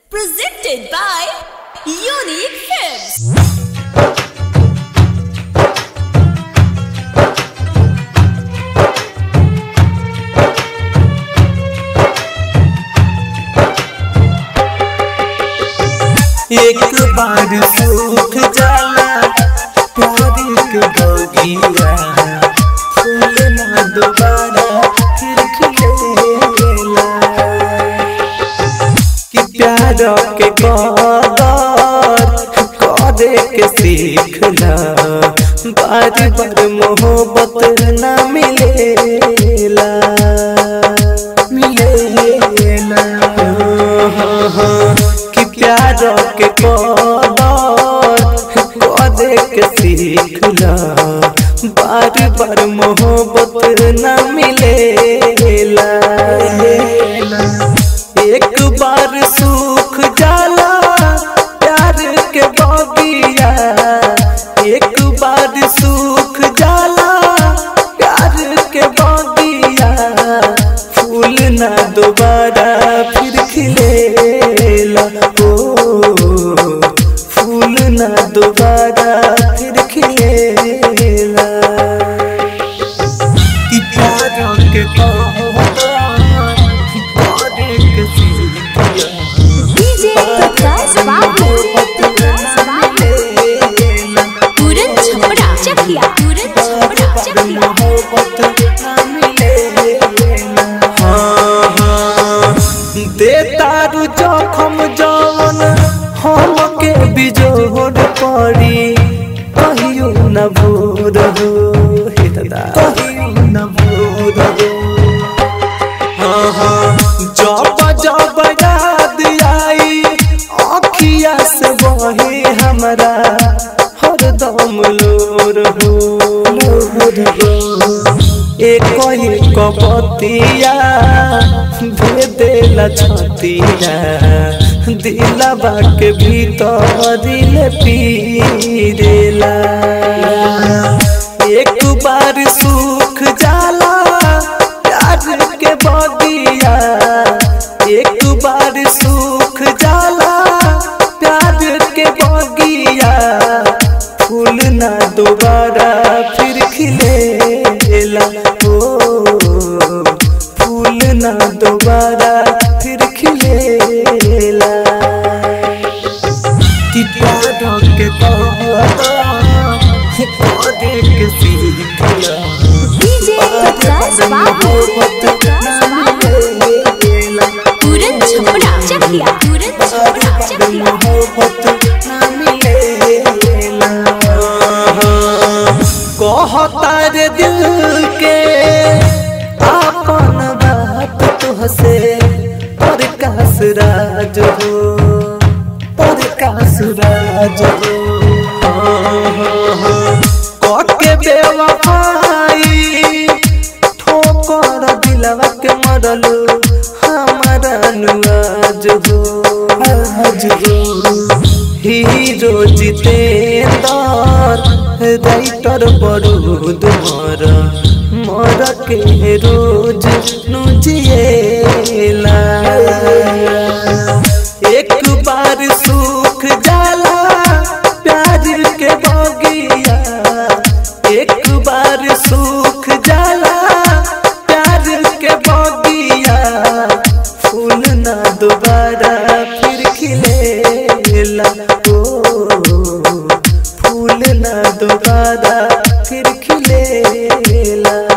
Presented by Unique Films. एक बार सूख जाला प्यार के बगिया फूल ना दोबारा फिर खिलेला कि प्यार के कदर करे के सीखला बार बार मोहब्बत ना मिलेला मिलेला कि प्यार के कदर करे के सीखला बार बार मोहब्बत ना मिलेला एक बार सूख जाला प्यार के बगिया एक बार सूख जाला प्यार के बगिया फूल ना दोबारा फिर खिलेला ओ फूल ना दोबारा फिर खिलेला कि प्यार के DJ प्रकाश बाबू पूरन छपरा चकिया पूरन छपरा चकिया दे तारू जखम जवन हम के बिजोड़ पड़ी कहियो न भूर हो हे दादा कहियो न भूर हो हाँ हाँ जब जब याद आई अखिया से बहे हमरा हरदम लोर हो लोर हो एक ही कपतिया दे देला छतिया दिलवा के भीतर दिल पीरेला एक बार सूख जाला प्यार के बगिया एक बार सूख जाला प्यार के बगिया फूल ना दोबारा फिर खिलेला ओ फूल ना दोबारा फिर खिलेला कि प्यार के पौधे के सीखला DJ प्रकाश बाबू पूरन छपरा चकिया पूरन छपरा चकिया कहतार दिल के आपन बात तुहसे पर कास राज हो पर कास राज हो कके बेवफाई ठोकर दिलवा के मरलू हमारा नुआज हो आज हो हीरो जितेंद्र राइटर बरूद मर मर के रोज नुजिएला एक बार सूख जाला प्यार के बगिया एक बार सूख जाला प्यार के बगिया फूल ना दोबारा फिर खिलेला ओ फूल ना दोबारा फिर खिलेला